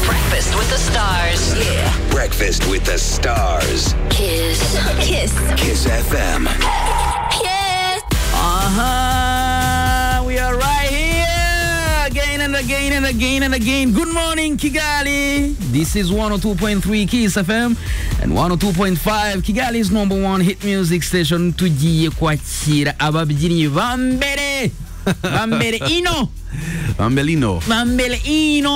Breakfast with the Stars. Yeah. Breakfast with the Stars. Kiss. Kiss. Kiss FM. Kiss. Uh huh. We are right here again and again and again and again. Good morning, Kigali. This is 102.3 Kiss FM and 102.5 Kigali's number one hit music station. Tugiye kwakira ababyinnyi bambere. Bambere ino. Bambelino. Bambele ino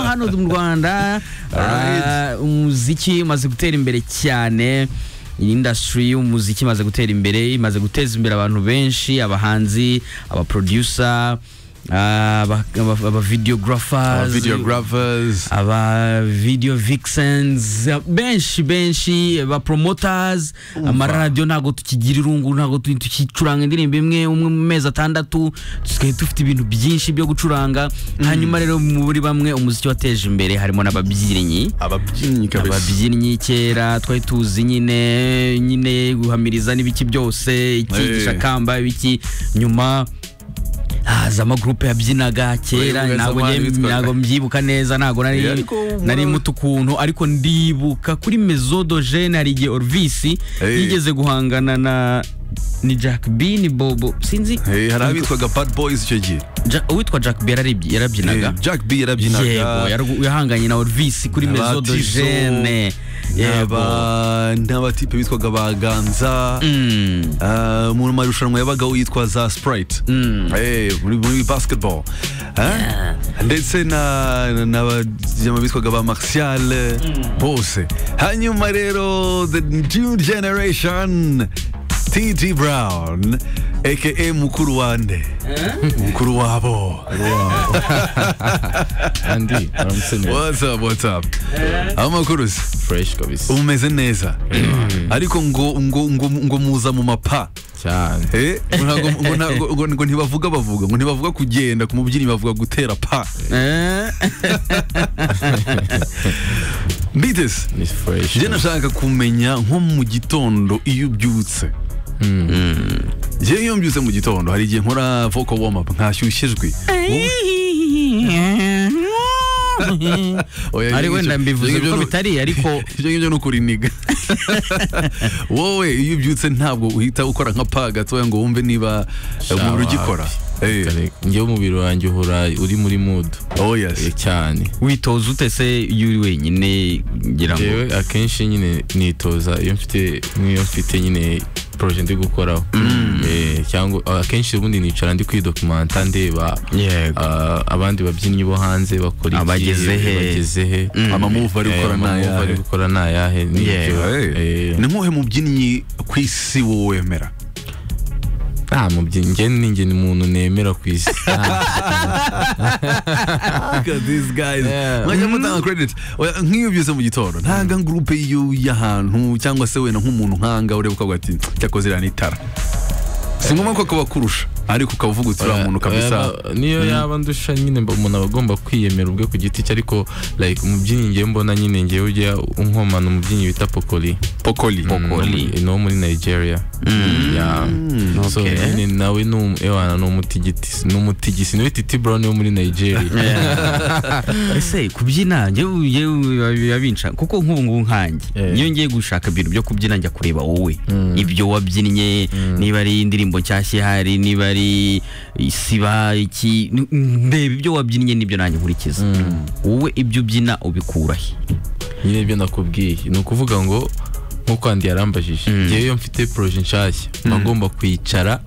hano mu Rwanda Alright. Ah, umuziki umaze gutera imbere cyane industry y'umuziki imaze gutera imbere imaze guteza imbere abantu benshi abahanzi abaproducer ah, aba- aba- Our abavideographers videographers. aba video vixens benshi benshi ba promoters amaradiyo ntabwo tukigira irungu ntabwo tu- tukicuranga indirimbo imwe umwe mu mezi atandatu tusigaye dufite ibintu byinshi byo gucuranga hanyuma rero muri bamwe umuziki wateje imbere harimo n'ababyinnyi Ababyinnyi kabisa. ababyinnyi kera twari tuzi nyine nyine guhamiriza n'ibiki byose iki Eh. gishakamba ibiki nyuma haza amagurupe yabyinaga kera Wemwe ntabwo zamani njye- witwaga. ntabwo mbyibuka neza ntabwo nari Eh, ariko ubu- nari muto ukuntu ariko ndibuka kuri mezodogene hari igihe orvisi Eh. yigeze guhangana na ni jack b ni bobo sinzi Eh, hari abitwaga bad boys icyo gihe Ja- uwitwa jack b yararibyi- yarabyinaga Eh, Jack B yarabyinaga yego yarugu- yahanganye na orvisi kuri Aba Tizo, mezodogene yego n'aba- n'abatipe bitwaga baganza Ah, mu marushanwa yabaga yitwa za sprite Eh, muri muri basketball Ah, ndetse na- n'abajyama bitwaga ba martial bose hanyuma rero the new generation tg brown aka mukuru wande mukuru wabo andi aramusenyera what's up what's up amakuru se fureshi kabisa umeze neza ariko ngo ngo ngo ngo muza mu mapa cyane Eh, ngo ntago- ngo ntago- ngo- ngo ntibavuga bavuga ngo ntibavuga kugenda ku mubyinnyi bavuga gutera pa mbitese ni fureshi njye nashaka kumenya nko mu gitondo iyo ubyutse njye iyo mbyutse mu gitondo hari igihe nkora vocal warm up nkashyushye ijwi Oya, ari ibyo wenda ngibyo- mbivuze ibyo ngibyo kuko ni- bitari ariko ibyo ngibyo ni ukuriniga wowe iyo ubyutse ntabwo uhita ukora nka pa gatoya ngo wumve niba eh, umubiri ugikora Eh, njyewe umubiri wanjye uhora uri muri mudu oh yes cyane witoza ute se iyo uri wenyine ngira ngo njyewe akenshi nyine nitoza iyo mfite nk'iyo mfite nyine poroje ndi gukoraho Eh, cyangwa akenshi ubundi nicara ndi kwidokumanta ndeba Yego. ah, abandi babyinnyi bo hanze bakora iki Abageze he. bageze he amamuvu ari Eh, gukora ama move nayahe ari gukora ni ayahe n'ibyo. Eh, Eh, ni nkuhe mubyinnyi ku isi wowe wemera nta mubyinnyi njye ni njye ni umuntu nemera ku isi Yeah. mwajya mutanga credit Oya, nk'iyo ubyutse mu gitondo ntanga gurupe yo y'ahantu cyangwa se wenda nk'umuntu nkanga ureba ukavuga ati cyakoze iriya ni itara si ngombwa ko kaba kurusha ariko ukaba uvuga uti uriya muntu kabisa Yaba- niyo yaba ndusha nyine mba- umuntu aba agomba kwiyemera ubwe ku giti cye ariko like umubyinnyi ngewe mbona nyine ngewe ujya unkomana umubyinnyi bita pokoli pokoli Mm, ni uwo muri nigeria Yeah. so nyine nawe ni um- ewana ni umutigiti- ni umutigisi niwe titi brown wo muri nigeria ese kubyina njyewe njyewe birabinca kuko nk'ubu ngubu nkanjye Eh. iyo ngiye gushaka ibintu byo kubyina njya kureba wowe ibyo wabyinnye niba ari indirimbo nshyashya ihari niba ari isiba iki n- ndeba ibyo wabyinnye n'ibyo nanjye nkurikiza wowe ibyo ubyina ubikura he nyine ibyo nakubwiye ni ukuvuga ngo nk'uko andi yarambajije ngewe iyo mfite poroje nshyashya mba ngomba kwicara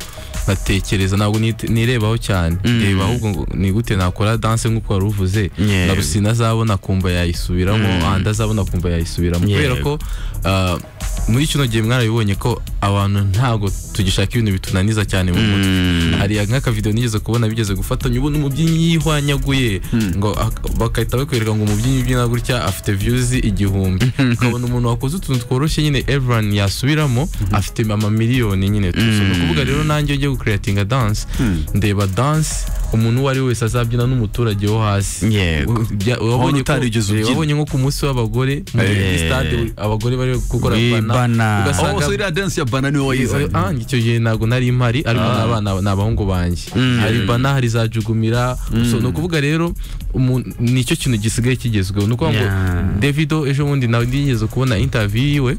nkatekereza ntabwo nite- nirebaho cyane reba ahubwo ngo ni gute nakora danse nk'uko wari uvuze Yego. na rusina azabona kumva yayisubiramo andi azabona kumva yayisubiramo kubera ko ah, muri kino gihe mwarabibonye ko abantu ntabwo tugishaka ibintu bitunaniza cyane mu mutwe hari nk'akavidewo nigeze kubona bigeze gufatanya ubona umubyinnyi yihwanyaguye ngo ak- bagahita bakwereka ngo umubyinnyi ubyina gutya afite views igihumbi ukabona umuntu wakoze utuntu tworoshye nyine everyone yasubiramo afite ama miliyoni nyine tuzi ni ukuvuga rero nanjye ugiye gukreatinga dance ndeba dance umuntu uwo ari we wese azabyina n'umuturage wo hasi Yego. U- bya- Wabonye wabonye ko- utarigeze ubyina. wabonye nko ku munsi w'abagore muri stade abagore bari gukora Wi- bana. oh so ugasanga iriya dance ya bana niwe wayizanye Ah, icyo gihe ntabwo nari mpari ariko n'abana ni abahungu banjye hari bana hari za jugumira so ni ukuvuga rero umuntu- nicyo kintu gisigaye kigezweho ni ukuvuga ngo Yeah. davido ejo bundi nawe nigeze kubona interview yiwe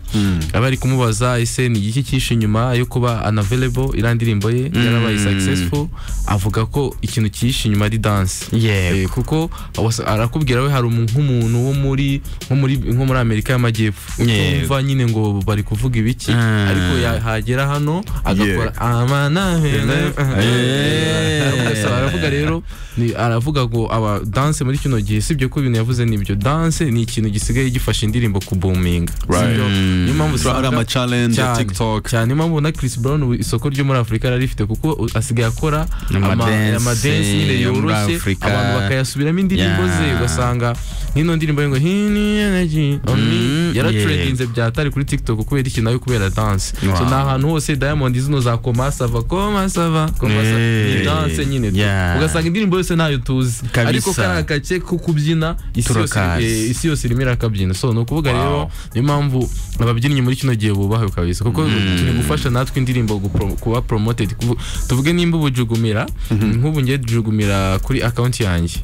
abari kumubaza ese ni igiki kishe inyuma yo kuba unavailable iriya ndirimbo ye yarabaye successful avuga ko ikintu kishe inyuma ari dance Yego. Eh, kuko wasa- arakubwira we hari umu- nk'umuntu wo muri nko muri nko muri Amerika y'amajyepfo Yego. utumva nyine ngo bari kuvuga ibiki Ah. ariko yahagera hano agakora amana Eh. Gusa aravuga rero ni- aravuga ngo aba dance muri kino gihe sibyo ko ibintu yavuze nibyo dance ni ikintu gisigaye gifasha indirimbo kubuminga sibyo niyo mpamvu ari usanga- amachallenge ya cyane. tiktok cyane niyo mpamvu na Chris Brown ubu isoko ryo muri Afurika rarifite kuko u- asigaye akora ama- Amadense amadense nyine yo muri yoroshye Afurika. abantu bakayasubiramo indirimbo Yeah. ze ugasanga nk'ino ndirimbo ye ngo hini energy on me Mm, yaratrendinze byatari kuri TikTok kubera iki nayo kubera dance so Wow. ni ahantu hose Diamond zino za koma sava koma sava koma sava ni Yeah. dance nyine tu. Yeah. ugasanga indirimbo yose nayo tuzi Kabisa. ariko kariya gace ko kubyina isi yose Turakazi. eh, isi yose irimo irakabyina so ni ukuvuga rero niyo mpamvu ababyinnyi muri kino gihe bubahawe kabisa kuko turi gufasha natwe indirimbo gupro- kuba promoted Kuvu- tuvuge nimba ubu jugumira nk'ubu ngiye jugumira kuri account yanjye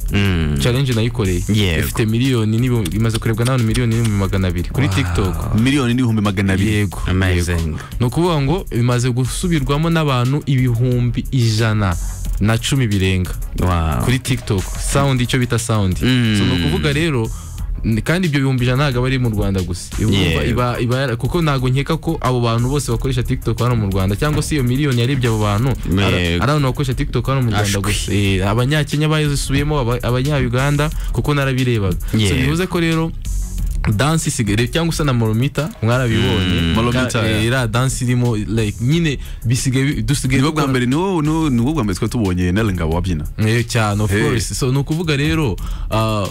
challenge nayikoreye Yego. ifite miliyoni n'ibi- imaze kurebwa n'abantu miliyoni n'ibihumbi magana abiri kuri tiktok miliyoni n'ibihumbi magana abiri yego Amazing. yego. ni ukuvuga ngo bimaze gusubirwamo n'abantu ibihumbi ijana na cumi birenga Wow. kuri tiktok sound icyo bita sound Mm. so ni ukuvuga rero n- kandi ibyo bihumbi ijana ntabwo aba ari mu rwanda gusa Iba- Yeah. iba- iba yara- kuko ntabwo nkeka ko abo bantu bose bakoresha tiktok hano mu rwanda cyangwa se iyo miliyoni yarebye abo bantu ara- Yego. ari abantu bakoresha tiktok hano mu rwanda Ashwi. gusa Eh, abanyakenya bazisubiyemo aba- abanyayuganda kuko narabirebaga so Yego. bivuze ko rero dansi isigaye cyangwa se na moromita mwarabibonye Moromita, Ka- eh, yeah. iriya dansi irimo like nyine bisigaye bi- dusigaye nibo dukora- bwa mbere niwo niwo- niwo bwa mbere twari tubonye nari ngabo wabyina Eh, cyane of Eh. course so ni ukuvuga rero ah,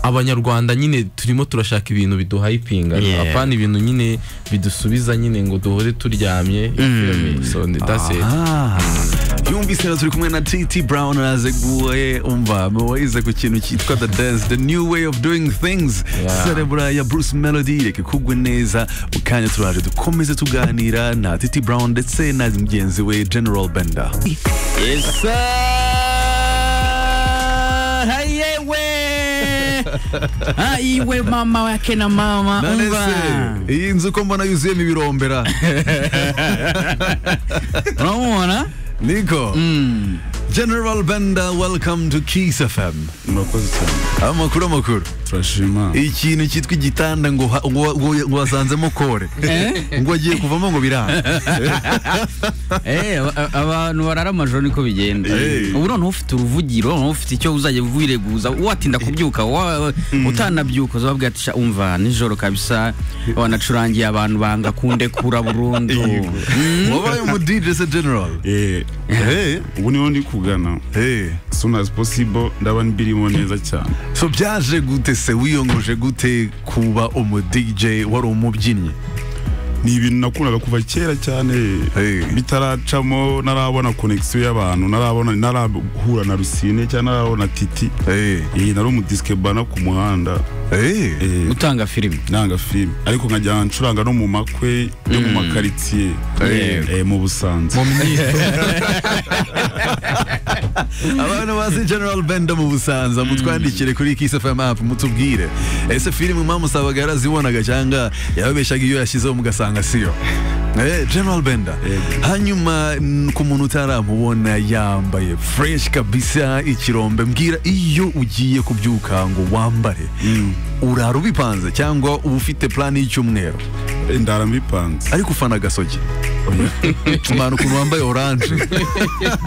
abanyarwanda nyine turimo turashaka ibintu biduhayipinga Yeah. apana ibintu nyine bidusubiza nyine ngo duhore turyamye mm. so ni- that's it Ah, yumvise rero turi kumwe na tt brown arazeguye umva muwaize ku kintu cyitwa the dance the new way of doing things Yeah. cerebra ya bruce melody reka kugwe neza mu kanya turaje dukomeze tuganira na tt brown ndetse na mugenzi we general bender Sir, hayewe Ah, iwe mama wake na mama None umva. se, iyi nzu ko mbona yuzuyemo ibirombera uramubona niko general bender welcome to kiss fm murakoze cyane amakuru amakuru turashima ikintu cyitwa igitanda ngo ha- ngo- ngo- ngo wasanzemo kore ngo agiye kuvamo ngo biranga Eh, aba- abantu barara amajoro niko bigenda Eh. ubu noneho ufite uruvugiro noneho ufite icyo uzajya wireguza watinda kubyuka wa- utanabyuka uzababwira ati "Sha, umva nijoro kabisa wanacurangiye abantu banga kundekura burundu wabaye umu DJ se general Eh, ubu niho ndi kugana Eh, soon as possible ndaba mbirimo neza cyane so byaje gute se wiyongoje gute kuba umu DJ wari umubyinnyi ni ibintu nakundaga kuva kera cyane Eh. bitaracamo narabona connection y'abantu narabona narahura na Rusine cyangwa narabona Titi Eh, Eh, nari umudiskebana ku muhanda eh, Eh, utanga filime nanga filime ariko nkajya ncuranga no mu makwe no mu makaritsiye Eh. eh, mu busanza mu myito abantu bazi general benda mu busanza mutwandikire kuri kiss fm app mutubwire ese filime mwamusabaga yarazibonaga cyangwa yababeshaga iyo yashyizeho mugasanga siyo Eh, general benda hanyuma mm, ku muntu utaramubona yambaye fresh kabisa ikirombe mbwira iyo ugiye kubyuka ngo wambare urara ubipanze cyangwa uba ufite plan y'icyumweru Eh, ndara mbipanze ariko ufana agasogi umuntu ukuntu wambaye oranje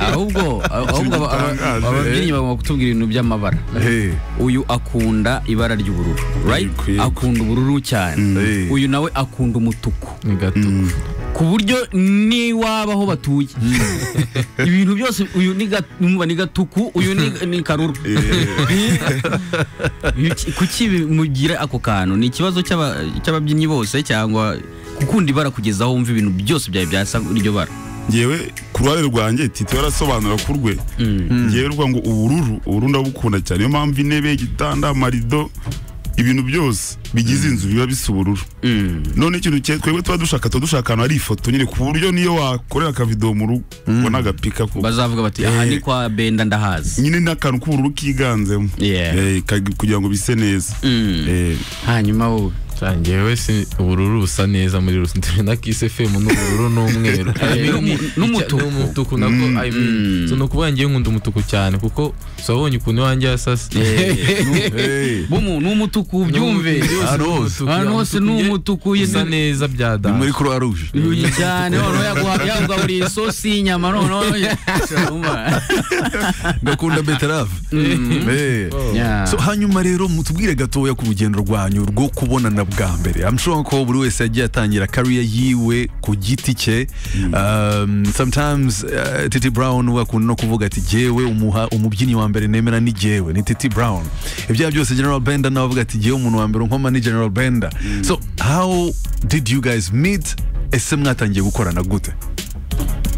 ahubwo ahubwo aba- aba- Gitangaje. ababyinnyi bagomba kutubwira ibintu by'amabara hey. uyu akunda ibara ry'ubururu right? Bikwiye. akunda ubururu cyane Eh. uyu nawe akunda umutuku ni gato ku buryo niwaba aho batuye ibintu byose uyu ni ga- numva ni gatuku uyu ni, ni karuru Iki- kuki bimugira ako kantu ni ikibazo cy'aba- cy'ababyinnyi bose cyangwa gukunda ibara kugeza aho wumva ibintu byose byawe byasa iryo bara ngewe ku ruhare rwanjye titi warasobanura ku rwe ngewe ruvuga ngo ubururu ubururu ndabukunda cyane niyo mpamvu intebe igitanda amarido ibintu byose bigize inzu biba bisa ubururu none ikintu cye twebwe tuba dushaka tuba dushaka ahantu hari ifoto nyine ku buryo niyo wakorera akavido mu rugo ubona agapika ko bazavuga bati aha ni kwa benda ndahazi nyine n'akantu k'ubururu kiganzemo Yeah. Eh, kag- kugira ngo bise neza Eh, hanyuma wowe ngewe si ubururu busa neza muri rusange na kisefemu n'ubururu n'umweru n'umu- n'umutuku. n'umutuku nako I mean, so ni ukuvuga ngewe nkunda umutuku cyane kuko si wabonye ukuntu iwanjye hasa se eh, bumu ni umutuku byumve Ahantu hose ni ahantu hose ni umutuku usa yizane neza bya Ni muri dada croix rouge Yugi cyane noneho yaguha yagugaburiye isosi y'inyama noneho Urumva? ndakunda beterave Eh. Yeah. So, hanyuma rero mutubwire gatoya ku rugendo rwanyu rwo kubonana bwa mbere I'm sure ko buri wese yagiye atangira career yiwe ku giti cye um, sometimes uh, Titi Brown we akunda no kuvuga ati jewe umuha umubyinnyi wa mbere nemera ni jewe ni Titi Brown ibyaha byose General Bender nawe avuga ati jewe umuntu wa mbere nkoma ni General Bender so how did you guys meet ese mwatangiye gukorana gute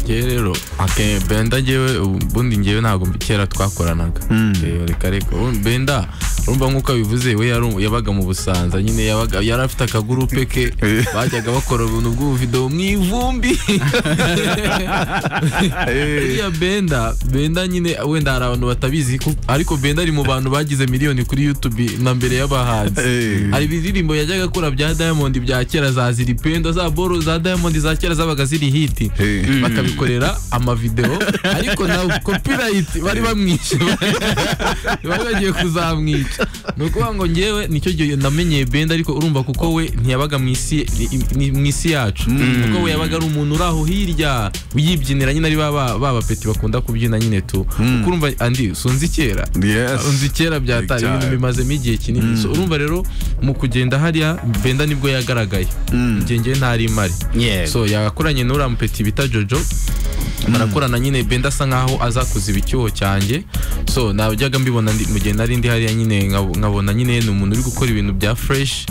ngewe rero ake benda ngewe ubundi ngewe ntabwo kera twakoranaga Eh, reka reka Ubundi benda urumva nk'uko abivuze we yari- yabaga mu busanza nyine yabaga- yari afite akagurupe ke bajyaga bakora ubuntu bw'ubuvidewo mu ivumbi iriya benda benda nyine wenda hari abantu batabizi ko- ariko benda ari mu bantu bagize miliyoni kuri youtube na mbere y'abahanzi Eh. hari ibiririmbo yajyaga akora bya diamond bya kera za ziripenda za boro za diamond za kera zabaga ziri hiti Eh. bakabikorera amavideo ariko na copyright bari bamwishe bari bagiye kuzamwica ni ukuvuga ngo ngewe nicyo gihe namenyeye benda ariko urumva kuko we ntiyabaga mu isi ni- ni- mu isi yacu kuko we yabaga ari umuntu uri aho hirya uyibyinira nyine ari ba- ba ba bapeti bakunda kubyina nyine tu kuko urumva andi sunzi kera Yes. unzi kera byatari Big time. ibintu bimazemo igihe kinini So, urumva rero mu kugenda hariya benda nibwo yagaragaye igihe ngewe ntari imari Yeah. so yakoranye n'uriya mupeti bita jojo barakorana nyine benda asa nkaho azakuza icyuho cyanjye so najyaga mbibona ndi- mu gihe nari ndi hariya nyine nkabo- nkabona nyine ni umuntu uri gukora ibintu bya fresh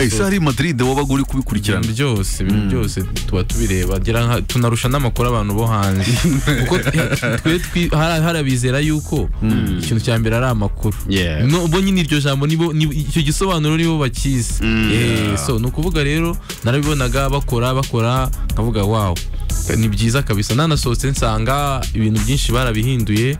Eh, se hari Madrid wabaga uri kubikurikirana ibintu byose ibintu byose tuba tubireba ngira nka- tunarusha n'amakuru abantu bo hanze kuko twe twi- hari hari abizera yuko ikintu cya mbere ari amakuru Yeah. No, bo nyine iryo jambo nibo ni- icyo gisobanuro nibo bakizi Eh, so ni ukuvuga rero narabibonaga bakora bakora nkavuga wow ni byiza kabisa nanasohotse nsanga ibintu byinshi barabihinduye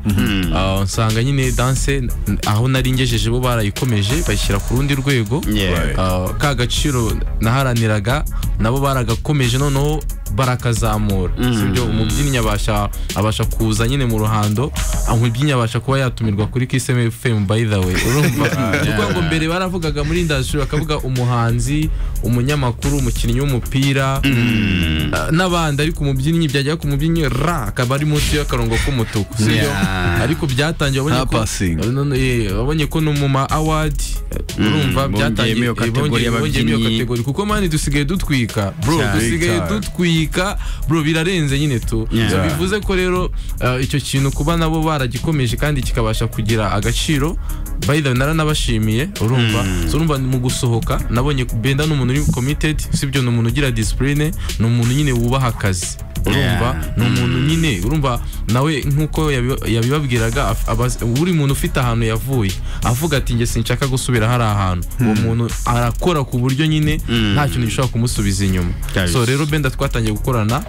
Ah, nsanga nyine danse aho nari ngejeje bo barayikomeje bayishyira ku rundi rwego Yeah. Ah, ka gaciro naharaniraga nabo baragakomeje noneho barakazamura sibyo umubyinnyi abasha abasha kuza nyine mu ruhando ah, umubyinnyi abasha kuba yatumirwa kuri Kiss FM by the way urumva kuko ngo mbere baravugaga muri industry bakavuga umuhanzi umunyamakuru umukinnyi w'umupira ah, n'abandi ariko umubyinnyi byajya ku mubyinnyi ra akaba ari munsi y'akarongo k'umutuku sibyo Yeah. ariko byatangiye wabonye Nta ko- passing. None- eh, wabonye ko no mu ma award bongeyemo urumva byatangiye iyo kategori bongeye- bongeyemo iyo y'ababyinnyi. kategori kuko mani dusigaye dutwika bro Cyane. dusigaye Big time. dutwika bro birarenze nyine tu Yeah. So, bivuze ko rero eh, icyo kintu kuba nabo baragikomeje kandi kikabasha kugira agaciro by the way naranabashimiye urumva So, urumva mu gusohoka nabonye benda ni umuntu uri committed sibyo ni umuntu ugira discipline ni umuntu nyine wubaha akazi urumva ni umuntu nyine urumva nawe nk'uko yabi- yabibabwiraga af- abaz- buri muntu ufite ahantu yavuye avuga ati njye sinshaka gusubira hari ahantu uwo muntu arakora ku buryo nyine nta kintu gishobora kumusubiza inyuma Kabisa. so rero benda twatangiye gukorana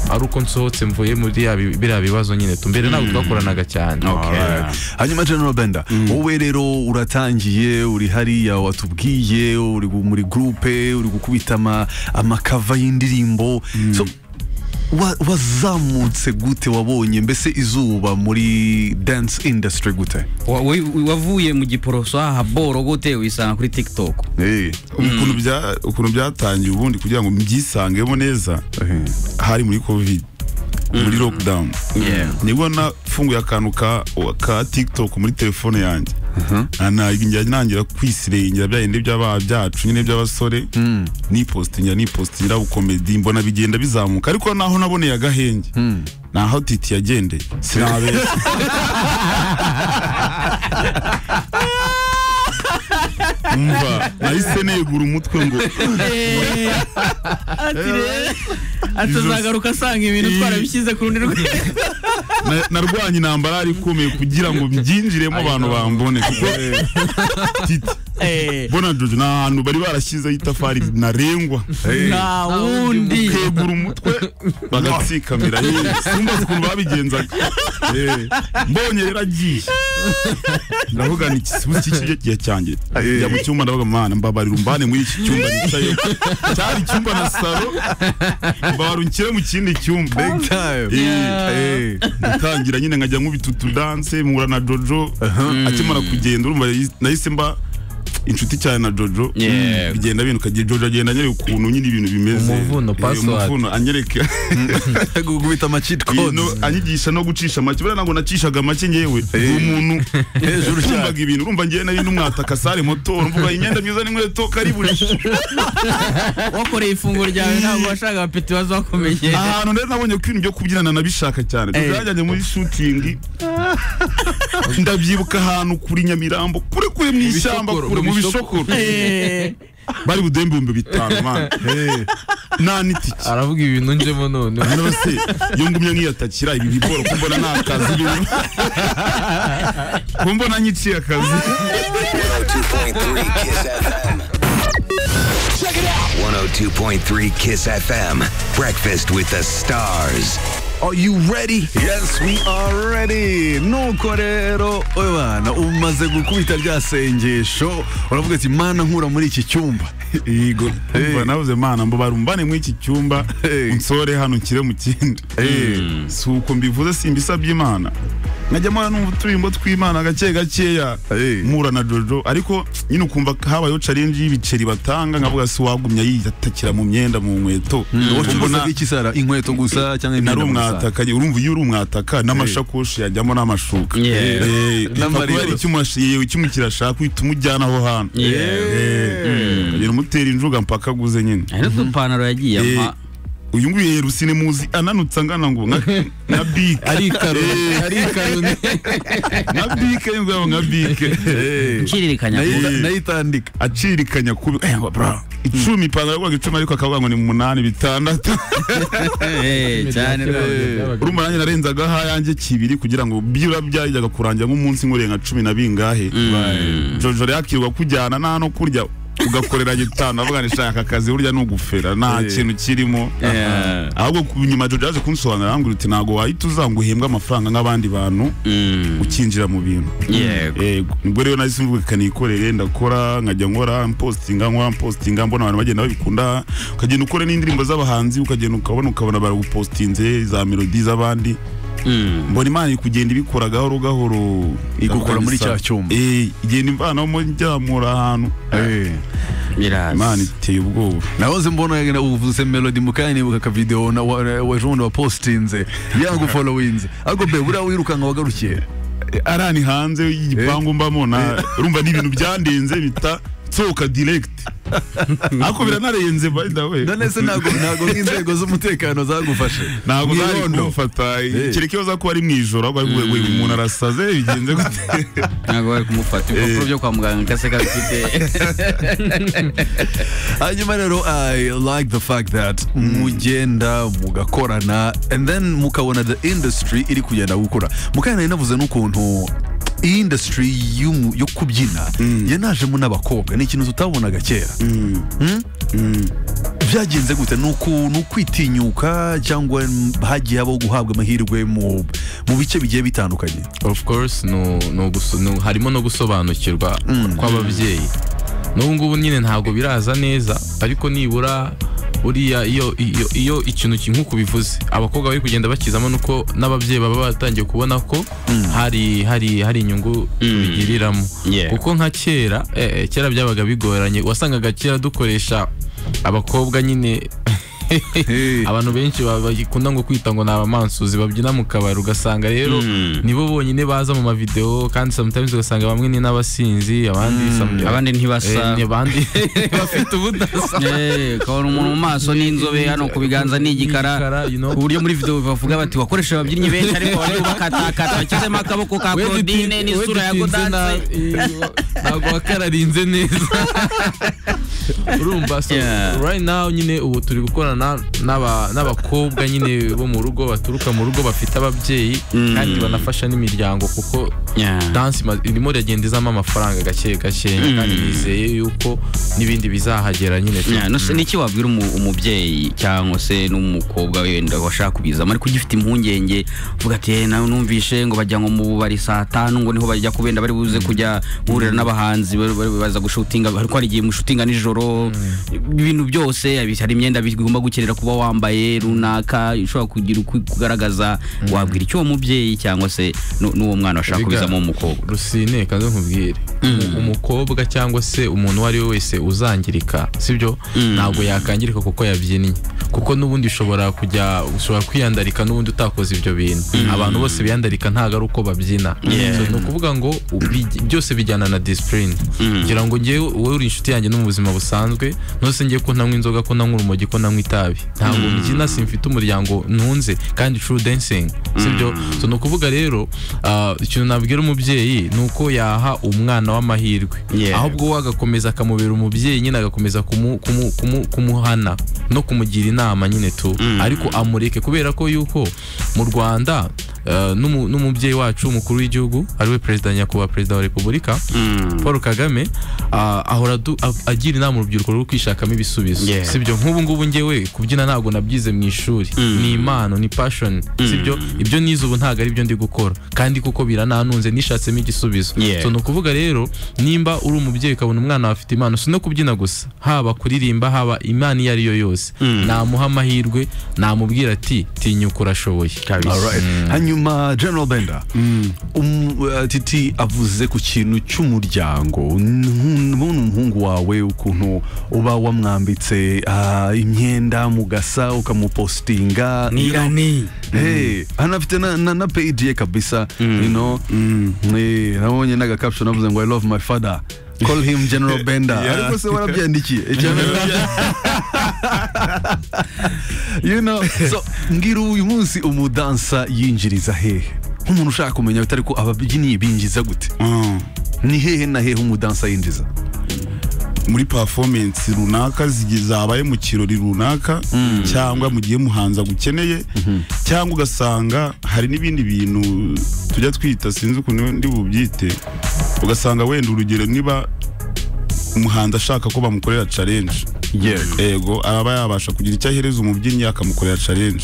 ari uko nsohotse mvuye muri ya bi- biriya bibazo nyine tu mbere ntabwo twakoranaga cyane Alright. hanyuma general benda wowe rero uratangiye uri hariya watubwiye uri gu- muri gurupe uri gukubita ama- amakava y'indirimbo so wa- wazamutse gute wabonye mbese izuba muri dance industry gute Wa- wa- wavuye mu giporoso aha boro gute wisanga kuri tiktok Eh, ukuntu bya- ukuntu byatangiye ubundi kugira ngo mbyisangemo neza eh, hari muri covid muri lockdown nibwo nafunguye akantu ka ka tiktok muri telefone yanjye njya ntangira kwisirengera bya bindi by'aba byacu nyine by'abasore nipostingira nipostingira bukomedi mbona bigenda bizamuka ariko naho naboneye agahenge naho titi yagendeye sinabeshya umva nahise negura umutwe ngo atazagaruka asanga ibintu twarabishyize ku rundi rwe Na- narwanye intambara yari ikomeye kugira ngo mbyinjiremo abantu bambone kuko titi Eh, bona jojo ni ahantu bari barashyizeho itafari ntarengwa nta wundi kegura umutwe bagatsikamira yewe simba uzi ukuntu babigenzaga Eh, mbonye rero agiye ndavuga ni ikisibu cy'ikiryo gihe cyanjye njya mu cyumba ndavuga mana mbabarira umbane muri iki cyumba nicaye cyari icyumba na salo mbabarira unshyire mu kindi cyumba Big time. Eh, gutangira nyine nkajya nkubita utudanse mpura na jojo akimara kugenda urumva yahise- nahise mba inshuti cyane na jojo Yeah. bigenda bintu kagiye jojo agenda anyereka ukuntu nyine ibintu bimeze Umuvuno, Eh, password. umuvuno anyereka gukubita ama cheat ibintu codes anyigisha no gucisha make buriya ntabwo nacishaga make ngewe ni umuntu hejuru ucumbaga ibintu urumva ngewe nari n'umwataka sare moto mvuga imyenda myiza n'inkweto kariburi wakoreye ifunguro ryawe ntabwo washakaga mfite ibibazo wakumenye ahantu rero nabonye ko ibintu byo kubyinana nabishaka cyane Eh. byajyanye muri shooting ndabyibuka ahantu kuri nyamirambo kure kure mu ishyamba bishokoro, kure mu mu bishokoro. bishokoro bari buduhe ibihumbi bitanu mani nta n'itike aravuga ibintu njemo none nose iyo ngumye nkiyatakira ibi biboro kumbona nta kazi birimo kumbona nyiciye akazi 102.3 Kiss FM. Check it out. 102.3 Kiss FM. Breakfast with the stars. Are you ready? Yes, we are ready. Nuko rero bana umaze gukubita rya sengesho uravuga ati mana nkura muri iki cyumba. yego Hey. umva navuze mana mbo barumbane muri iki cyumba Hey. unsore hano nshyire mu kindi si uko mbivuze simbisabye imana nkajya mpora numva uturirimbo tw'imana gake gakeya Hey. mpura na jojo ariko nyine ukumva habayeho challenge y'ibiceri batanga nkavuga si wagumya yiyatakira mu myenda mu nkweto Wowe Ubona- uvuga iki sara inkweto gusa cyangwa nari imyenda gusa? umwataka urumva iyo uri umwataka n'amashakoshi yajyamo n'amashuka Yeah. N'amariro. n'amariro yewe icyuma kirashaka uhita umujyana aho hantu ukagenda umutera injuga mpaka aguze nyine hari n'udupantaro yagiye Eh, ampa uyu nguyu yerusi ni muzi ananutse angana ngo nka- nka bike ari ikaroni ari ikaroni nka bike yumva nka bike Hey. nshiririkanya Nayi- Eh. Nayitandika. acirikanya kubi eh, bra icumi ipantaro yakoraga icumi ariko akavuga ngo ni munani bitandatu Eh, cyane rwose. urumva nanjye narenzaga ahanjye kibiri kugira ngo byura byajyaga kurangira nk'umunsi nkoreye nka cumi na bingahe jojo rero akirirwa kujyana nta no kurya ugakorera gitanu avuga ngo shaka akazi burya nugufera nta Eh. kintu kirimo Eh, ahubwo ku- nyuma jojo yaje kunsobanurira arambwira uti ntabwo wahita uza ngo uhembwe amafaranga nk'abandi bantu mm, ukinjira mu bintu yego yego nibwo rero nahise mvuga kanikorere ndakora nkajya nkora mpostinga nkora mpostinga mbona abantu bagenda babikunda ukagenda ukora n'indirimbo z'abahanzi ukagenda ukabona ukabona baragupostinze za melodi z'abandi Mm. mbona imana iri kugenda ibikora gahoro gahoro Igukora muri Kabisa. cya cyumba. Eh, igenda imvanamo njyamura ahantu Hey. biraza imana iteye ubwoba nahoze mbona uvuze melody mukanya nibuka ka video na wa- wa Jean wa postinze yangu followinze ariko be buriya wirukanka wagarukiye Eh, arani hanze y'igipangu mbamo na urumva n'ibintu byandenze bita sohoka direct ariko biranarenze by the way none se ntabwo ntabwo nk'inzego z'umutekano zagufashe ntabwo zari Mwirondo. kumufata Eh. kereka iyo ko ari mu ijoro ahubwo ari kuvuga ngo uyu muntu arasaze bigenze gute ntabwo bari kumufata ibipapuro byo kwa muganga kaseka bifite hanyuma rero i like the fact that mugenda mugakorana and then mukabona the industry iri kugenda gukura mukanya nari navuze n'ukuntu iyi industry y'umu- yo kubyina yanajemo n'abakobwa ni ikintu tutabonaga kera Mm? byagenze gute ni uku- ni ukwitinyuka cyangwa hagiye habaho guhabwa amahirwe mu mu bice bigiye bitandukanye of course no, no guso, no, harimo no gusobanukirwa kw'ababyeyi n'ubu ngubu nyine ntabwo biraza neza ariko nibura buriya iyo, iyo, iyo ikintu ki- nk'uko bivuze abakobwa bari kugenda bakizamo nuko n'ababyeyi baba batangiye kubona ko hari, hari, hari inyungu bigiriramo Yeah. kuko nka kera eh, eh, kera byabaga bigoranye wasangaga kera dukoresha abakobwa nyine abantu benshi ba- bakunda ngo kwita ngo ni abamansuzi babyina mu kabari ugasanga rero nibo bonyine baza mu mavideo kandi sometimes ugasanga bamwe ni n'abasinzi abandi some- abandi ntibasa Eh, ni abandi bafite ubudasa Eh, ukabona umuntu mu maso n'inzobe hano ku biganza ni Igikara, igikara you know. ku buryo muri video bavuga bati wakoresha ababyinnyi benshi ariko bari bakatakata bashyizemo akaboko ka Claudine n'isura ya Webitinze Godanse na- iyo- ntabwo wakararinze neza urumva so Yeah. right now nyine ubu turi gukorana n'aba- n'abakobwa nyine bo mu rugo baturuka mu rugo bafite ababyeyi kandi banafasha n'imiryango kuko Yeah. dansi ima- irimo iragenda izamo amafaranga gake gake kandi nizeye yuko n'ibindi bizahagera nyine tu- Yeah, no se niki wabwira umu- umubyeyi cyangwa se n'umukobwa wenda washaka kubizamo ariko ugifite impungenge uvuga ati "Eh, nawe numvishe ngo bajya ngo mu bubari saa tanu ngo niho bajya kubenda bari buze kujya guhurira n'abahanzi bari- bari baza gushutinga ariko hari igihe mushutinga nijoro ibintu byose abi- hari imyenda bigomba gukenera kuba wambaye runaka ushobora kugira uku- kugaragaza wabwira icyo uwo mubyeyi cyangwa se nu- n'uwo mwana washaka Biga- kubizamo w'umukobwa rusine kanze nkubwire Umu- umukobwa cyangwa se umuntu uwo ari we wese uzangirika sibyo ntabwo yakangirika kuko yabyinnye kuko n'ubundi ushobora kujya ushobora kwiyandarika n'ubundi utakoze ibyo bintu abantu bose biyandarika ntabwo ari uko babyina So, ni ukuvuga ngo ubi- byose bijyana na disipurine kugira ngo njyewe wowe uri inshuti yanjye no mu buzima busanzwe ntose njye ko ntanywa inzoga ko ntanywa urumogi ko nanywa itabi ntabwo mbyina simfite umuryango ntunze kandi true dancing sibyo so ni ukuvuga rero ah, ikintu nabwira umubyeyi ni uko yaha umwana w'amahirwe Yeah. ahubwo we agakomeza akamubera umubyeyi nyine agakomeza kumu- kumu- kumu- kumuhana no kumugira inama nyine tu ariko amureke kubera ko yuko mu rwanda ah, n'umu- n'umubyeyi wacu umukuru w'igihugu ariwe perezida nyakubahwa perezida wa repubulika paul kagame ah, ahora adu- a- agira inama urubyiruko rwo kwishakamo ibisubizo Yeah. sibyo nk'ubu ngubu njyewe kubyina ntabwo nabyize mu ishuri ni impano ni passion sibyo ibyo nize ubu ntabwo ari byo ndi gukora kandi kuko birananunze nishatsemo igisubizo Yeah. So, ni ukuvuga rero nimba uri umubyeyi ukabona umwana wawe afite impano si no kubyina gusa haba kuririmba haba imana iyo ari yo yose namuha amahirwe namubwira ati tinyuka urashoboye Alright. hanyuma general benda um, uh, titi avuze ku kintu cy'umuryango Nhu- ubona umuhungu wawe ukuntu uba wamwambitse ah, imyenda mugasa ukamupositinga you know. Hey, anafite na, na, na page ye kabisa you know Eh, nabonye n'agakaption avuze ngo i love my father call him general benda Yeah. ariko se warabyandikiye General- you know so mbwira uyu munsi umudansa yinjiriza hehe nk'umuntu ushaka kumenya bitari ko ababyinnyi binjiza gute Mm. ni hehe na hehe umudansa yinjiza muri performance runaka zigi- zabaye mu kirori runaka cyangwa mu gihe muhanzi agukeneye cyangwa ugasanga hari n'ibindi bintu tujya twita sinzi ukuntu ndi bubyite ugasanga wenda urugero niba umuhanzi ashaka ko bamukorera challenge yego ego araba yabasha kugira icyo ahereza umubyinnyi akamukorera challenge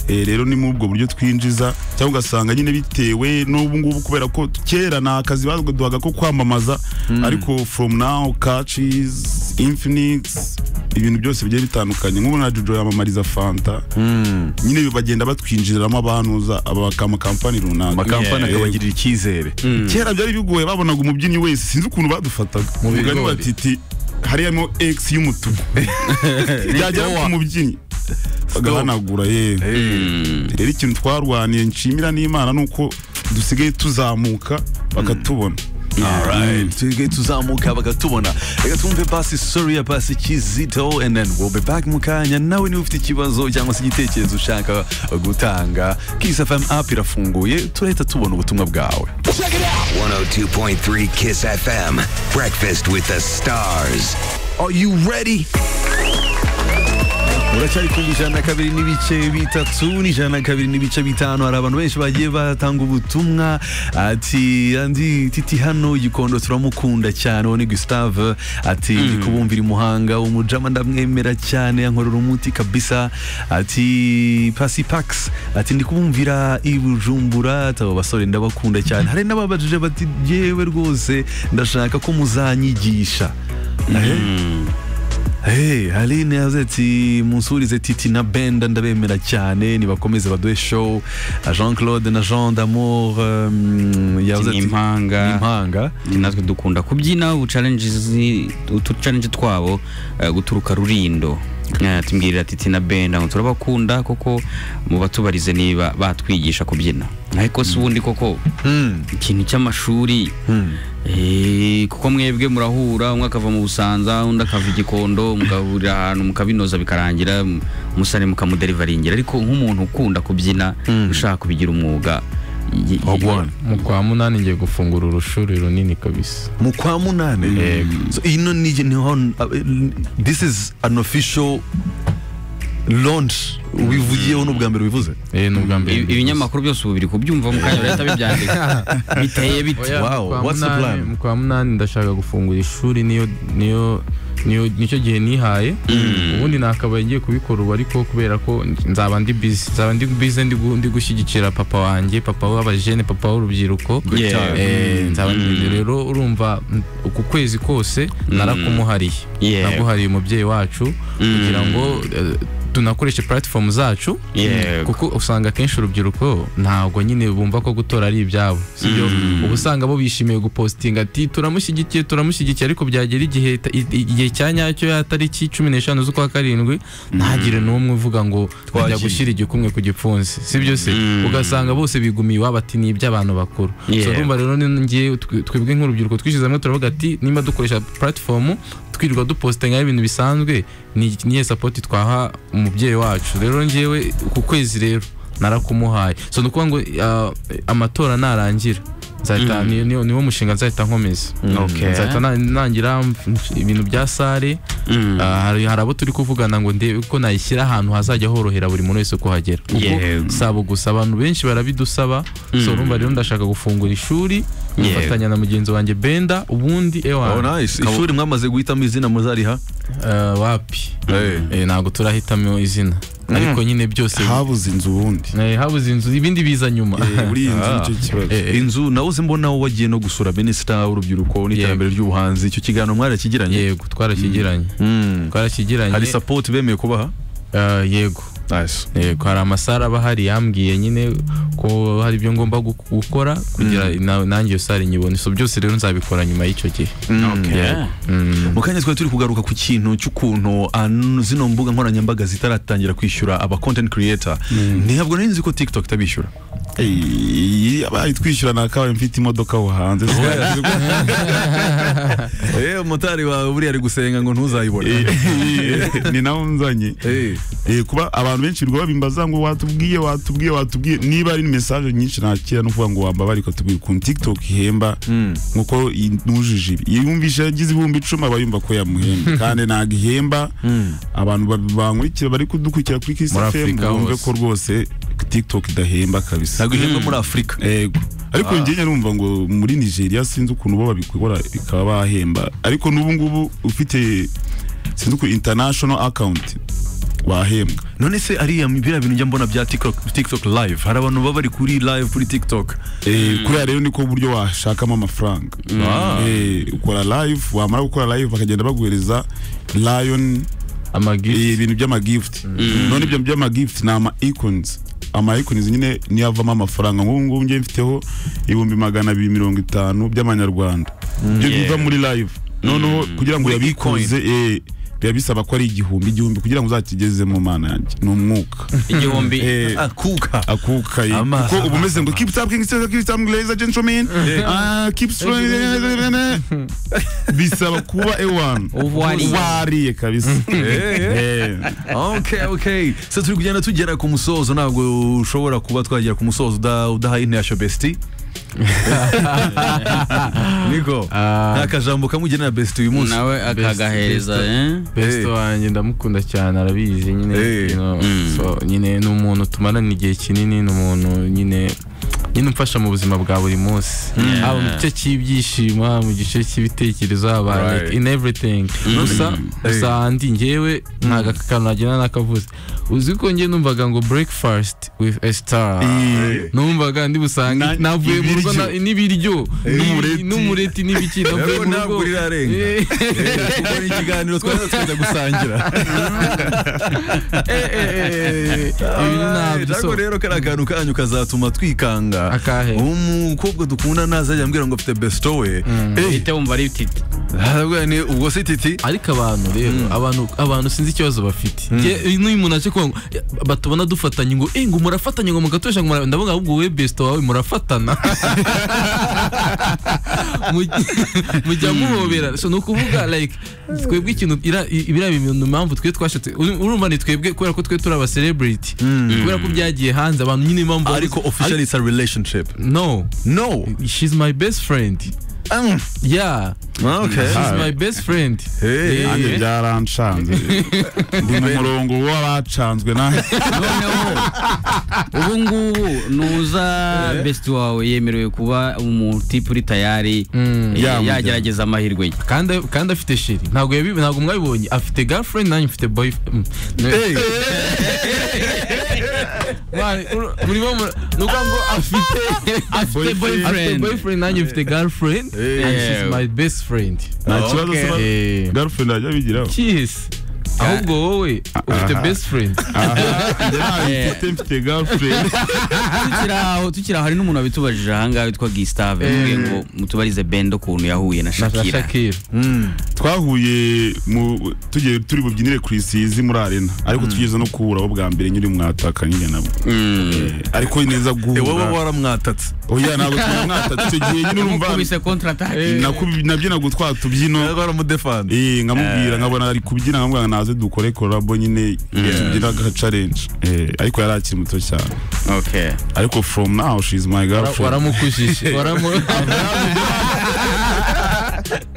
Eh, rero ni muri ubwo buryo twinjiza cyangwa ugasanga nyine bitewe n'ubu ngubu kubera ko kera ni akazi baduhaga ko kwamamaza ariko from now catches infinix ibintu byose bigiye bitandukanye nk'ubu na jojo yamamariza fanta nyine bagenda batwinjiriramo abantuza aba kamakampani runaka amakampani Yeah. akabagirira icyizere kera byari bigoye babonaga umubyinnyi wese sinzi ukuntu badufataga Mu umugani bigori. batiti hariyamo x y'umutuku byagera ku mubyinnyi bagahanagura ye rero ikintu twarwaniye nshimira n'imana ni uko dusigaye tuzamuka bakatubona Alright, tuge tuzamuka bakatubona reka twumve basi story ya basi kizito and then we'll be back mu kanya nawe niba ufite ikibazo cyangwa se igitekerezo ushaka gutanga kiss fm app irafunguye turahita tubona ubutumwa bwawe 102.3 Kiss FM. Breakfast with the stars. Are you ready? uracyari kumva ijana na kabiri n'ibice bitatu n'ijana na kabiri n'ibice bitanu hari abantu benshi bagiye batanga ubutumwa ati andi titi hano gikondo turamukunda cyane uwo ni gustave ati ndi kubumvira imuhanga umujama ndamwemera cyane yankorera umuti kabisa ati pasi pax ati ndi kubumvira i bujumbura ati abo basore ndabakunda cyane hari n'ababajije bati yewe rwose ndashaka ko muzanyigisha Hey, Aline yavuze ati munsurize Titi na Benda ndabemera cyane nibakomeze baduhe show Ah, Jean-Claude na Jean d'Amour um, yavuze ni ati impanga impanga Ati natwe dukunda kubyina ubu challenges utu challenge twabo eh, guturuka rurindo Eh, tumbwirira titi na benda ngo turabakunda koko mubatubarize niba batwigisha kubyina ariko si ubundi koko Hmm, ikintu cy'amashuri hmm. Eh, kuko mwebwe murahura umwe akava mu busanza undi akava igikondo mugahurira ahantu mukabinoza bikarangira m- umusore mukamuderivaringira ariko nk'umuntu ukunda kubyina ushaka kubigira umwuga y- y- Ogwan. mu kwa munani ngiye gufungura urushuri runini kabisa mu kwa munane so, ino ni niho this is an official lonshi ubivugiyeho ni ubwa mbere ubivuze eh ni ubwa mbere Ibi- ibinyamakuru byose ubu biri kubyumva mu kanya bahita bibyandika biteye bite Oya, Wow, kwa what's the munani- plan? mu kwa munani ndashaka gufungura ishuri niyo niyo niyo nicyo gihe nihaye ubundi nakabaye ngiye kubikora ubu ariko kubera ko nzaba ndi busy nzaba ndi busy ndi gu- ndi gushyigikira papa wanjye papa w'abajene papa w'urubyiruko Yeah. Eh, nzaba ndi rero urumva mm, uku kwezi kose narakumuhariye Yeah. naguhariye umubyeyi wacu kugira ngo eh, tunakoreshe platform zacu Yego. kuko usanga akenshi urubyiruko ntabwo nyine bumva ko gutora ari ibyabo sibyo uba usanga bo bishimiye gupositinga ati turamushyigikiye turamushyigikiye ariko byagera igihe ta- i- i- igihe cya nyacyo ya tariki cumi n'eshanu z'ukwa karindwi ntagire n'umwe uvuga ngo twajya Twagiye." gushyira igikumwe ku gipfunsi sibyo se ugasanga bose bigumiye iwabo ati ni iby'abantu bakuru so Yego. urumva rero ni- ngiye twe- twebwe nk'urubyiruko twishyize hamwe turavuga ati nimba dukoresha platform twirirwa dupositinga ibintu bisanzwe ni- niye sapoti twaha umubyeyi wacu rero ngewe ku kwezi rero narakumuhaye so ni ukuvuga ngo ah, amatora narangira nzahita ni- ni- niwo mushinga nzahita nkomeza Okay. nzahita na- nangira mf- ibintu bya sare Mm. Ah, hari hari abo turi kuvugana ngo ndebe ko nayishyira ahantu hazajya horohera buri muntu wese kuhagera Yego. kuko sabo gusa abantu benshi barabidusaba so urumva rero ndashaka gufungura ishuri nkifatanya na mugenzi wanjye benda ubundi ewa oh nice ishuri mwamaze guhitamo izina muzariha Ah, wapi Eh, ntabwo turahitamo izina ariko nyine byose habuze inzu ubundi Eh, habuze inzu ibindi biza nyuma buri iyi nzu nicyo kibazo Eh, eh, inzu nawe uzi mbona wagiye no gusura minisita w'urubyiruko n'iterambere ry'ubuhanzi icyo kiganiro mwarakigiranye yego twarakigiranye Mm. twarakigiranye hari sapoti bemeye kubaha Ah, yego nice yego hari amasare aba ahari yambwiye nyine ko hari ibyo ngomba gu- gukora kugira na- nanjye iyo sare nyibone so byose rero nzabikora nyuma y'icyo gihe Yeah. mu kanya twari turi kugaruka ku kintu cy'ukuntu ah, n- zino mbuga nkoranyambaga zitaratangira kwishyura aba content creator ntabwo nari nzi ko tiktok itabishyura Ey, abaye twishyura nakabaye mfite imodoka aho hanze eh motari wawe buriya ari gusenga ngo ntuzayibone ni nawe nzanye Eh. Eh, kuba abantu benshi birirwa babimbaza ngo watubwiye watubwiye watubwiye niba ari message nyinshi nakira no kuvuga ngo wambabare ukatubwira ukuntu tiktok ihemba nkuko nujije ibi iyo yumvishe yagize ibihumbi icumi aba yumva ko yamuhemba kandi ntabwo ihemba abantu ba- bankurikira bari kudukurikira kuri kisi Muri fm Afurika bumve hose. ko rwose tiktok idahemba kabisa ntabwo ihembwa muri afurika Ego. Ariko njye nyarumva ngo muri Nigeria sinzi ukuntu bo babikora bikaba bahemba. Ariko n'ubu ngubu ufite sinzi ukuntu international account wahembwa. none se ariya biriya bintu njya mbona bya tiktok, TikTok live hari abantu baba bari kuri live kuri tiktok Eh kuriya rero niko uburyo washakamo amafaranga. Ah. Eh ukora live wamara gukora live bakagenda baguhereza lion amagisi eh, ibintu by'amagift. None ibyo by'amagift ni ama icons. ama icons nyine niyavamo amafaranga nk'ubu ngubu njye mfiteho ibihumbi magana abiri mirongo itanu by'amanyarwanda ibyo biva muri live noneho kugira ngo Muri uyabikuze eh, biba bisaba ko ari igihumbi igihumbi kugira ngo uzakigeze mu mana yanjye ni umwuka igihumbi Eh, akuka akuka ye. Ama- kuko uba umeze ngo keep tapping keep keep tapping ladies and gentlemen Ah, keep strong bisaba kuba ewan Uwariye. wariye kabisa Eh. okay okay se turi kugenda tugera ku musozo ntabwo ushobora kuba twagera ku musozo uda- udahaye intashyo besti niko Ah. nta kajambo kamugenera besti uyu munsi nawe akagahereza eh? best wanjye ndamukunda cyane arabizi nyine Eh. you know, so nyine ni umuntu tumarana igihe kinini ni umuntu nyine nyine umfasha mu buzima bwa buri munsi haba mu gice cy'ibyishimo haba mu gice cy'ibitekerezo haba Right. like in everything gusa gusa andi njyewe ntago aka kantu nagenda nakavuze uzi ko njye numvaga ngo breakfast with a star numvaga ndi Na- busange navuye mu rugo ibiryo. na- n'ibiryo N'umureti. n'umureti n'ibiki navuye mu ntabwo rugo uri rarenga Eh. kuko ni ikiganiro twari twajya gusangira ibintu ntabyo ariko so rero kariya kantu kanyu kazatuma twikanga Akahe? umukobwa dukunda ntazajya ambwira ngo afite besito we Eh, uhite wumva ari titi ahubwo ni ubwo si titi ariko abantu rero abantu abantu sinzi ikibazo bafite Njye, n'uyu muntu aje kuvuga ngo "Eh, batubona dufatanye ngo eh ngo murafatanye ngo mugatosha ngo mura-" ndavuga ahubwo wowe besito wawe murafatana Mujya- mujya muhobera so ni ukuvuga like twebwe ikintu ira- i- biriya bintu impamvu twe twashatse ur- urumva ni twebwe kubera ko twe turi aba celebrity kubera ko byagiye hanze abantu nyine impamvu ariko officially it's a relationship no no she's my best friend Mm. yeah Ah, okay. she's Alright. my best friend Hey. Yeah. nanjye byarancanze ndi mu murongo w'abacanzwe na noneho ubu ngubu nuza besiti wawe yemerewe kuba umutipuri tayari eh, Yamujyana. yagerageza amahirwe ye kandi kandi afite sheri ntabwo yabi- ntabwo mwabibonye afite girlfriend nanjye mfite boy mm. Hey. Mwana, ur- urimo mura- ni ukuvuga ngo afite afite Boyfriend. boyfriend boyfriend nanjye mfite girlfriend and she's Yeah. my best friend nta kibazo se ba- Eh, girlfriend ajya bigiraho kiss ahubwo wowe ufite best friend njye ntabifite mfite girlfriend tukiri aho tukiri aho hari n'umuntu wabitubajije ahangaha witwa gisitave mvuge ngo mutubarize bendo ukuntu yahuye na na shakira shakira twahuye mu tugiye turi bubyinire ku isizi muri arena ariko tugeze no kuhura bwa mbere nyiri mwatakanye nabo Eh, ariko ni neza wowe guhura waramwatatse oya ntabwo twamwatse icyo gihe nyine urumva mukubise kontratake nakubi- nabyinaga utwa tubyino waramudefanda Eh, nkamubwira nkabona ari kubyina nkamubwira naze dukore korabo nyine tubyina aga challenge Eh, ariko yari akiri muto cyane okay ariko from now she is my girlfriend waramukujije waramu